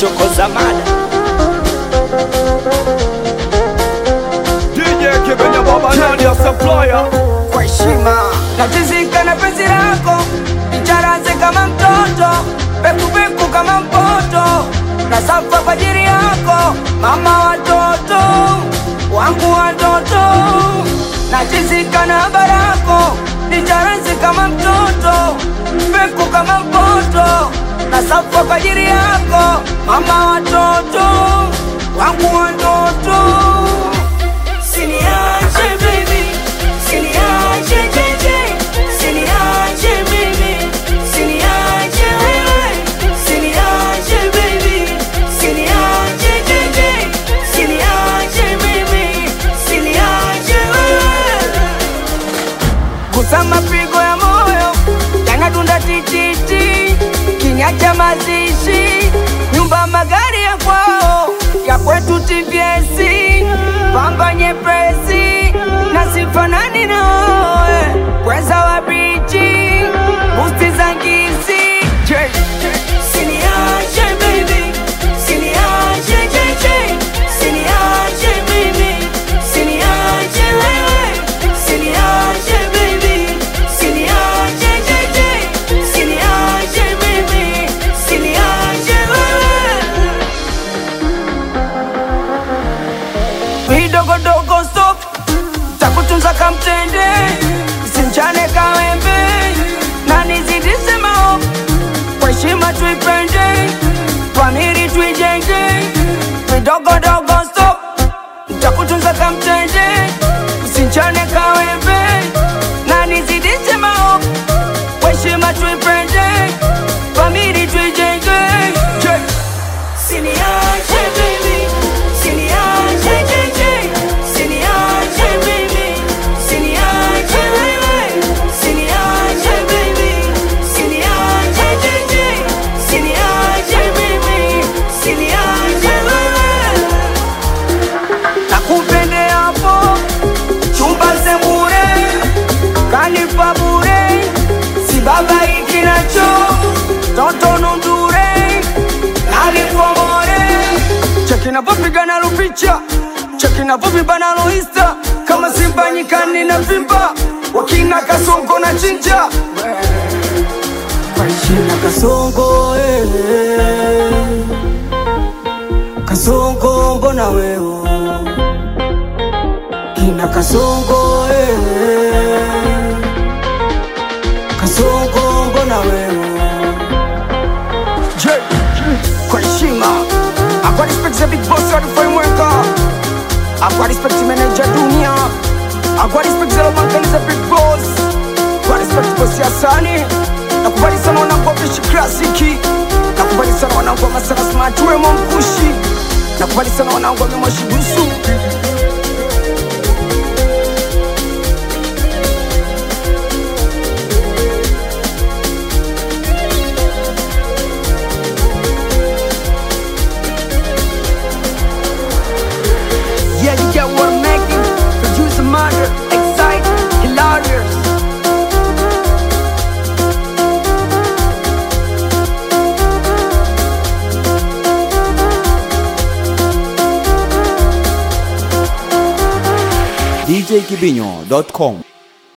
chokoza mada DJ Kibenya Baba Nadia Supplier kwa heshima natizika na penzi lako icharaze kama mtoto pekupeku kama mpoto na safa kwa ajili yako mama watoto wangu watoto natizika na barako icharaze kama mtoto peku kama mpoto na safa kwa ajili yako mama watoto wangu watoto Siniache baby, siniache jeje, siniache mimi, siniache wewe, siniache baby, siniache jeje, siniache mimi, siniache wewe. Gusa mapigo ya moyo yanadunda tititi, kinyacha mazishi, nyumba magari ya kwao, ya kwetu TVS, pamba nyepesi na sifanani nawe, weza wa bichi, busti za ngisi, siniache baby, siniache jeje, siniache mimi, siniache wewe, siniache baby, siniache jeje, siniache mimi, siniache wewe. vidogodogo stop takutunza kamtende simchane kawembe na nizidise mao kwa heshima tuipende famili tuijenge vidogodogo stop takutunza kamtende simchane kawembe na nizidise mao kwa heshima tuipende famili tuijenge yeah. Siniache baby, siniache jeje, siniache mimi, siniache wewe, siniache baby, siniache jeje, siniache mimi, siniache wewe. Nakupende hapo chumba sembure, kanipa bure, si baba ikinacho toto nundure alipomore cheki navyopigana lupicha cheki navyovibana loista kama simba nyikani na vimba wakina kasongo na chinja Kina kasongo eh. kasongo mbona wewe kina kasongo eh. kasongo mbona wewe J, kwa heshima akwa respect za big boss wa Rufai akwa respect manager dunia akwa respect za lomankani za big boss kwa respect boss ya sani nakubali sana wanangu wa Bishi klasiki nakubali sana wanangu wa masara smart wemo mkushi nakubali sana wanangu wa mimoshi busu Yeah, you get what I'm making. Produce a murder, excite, hilarious. djkibinyo.com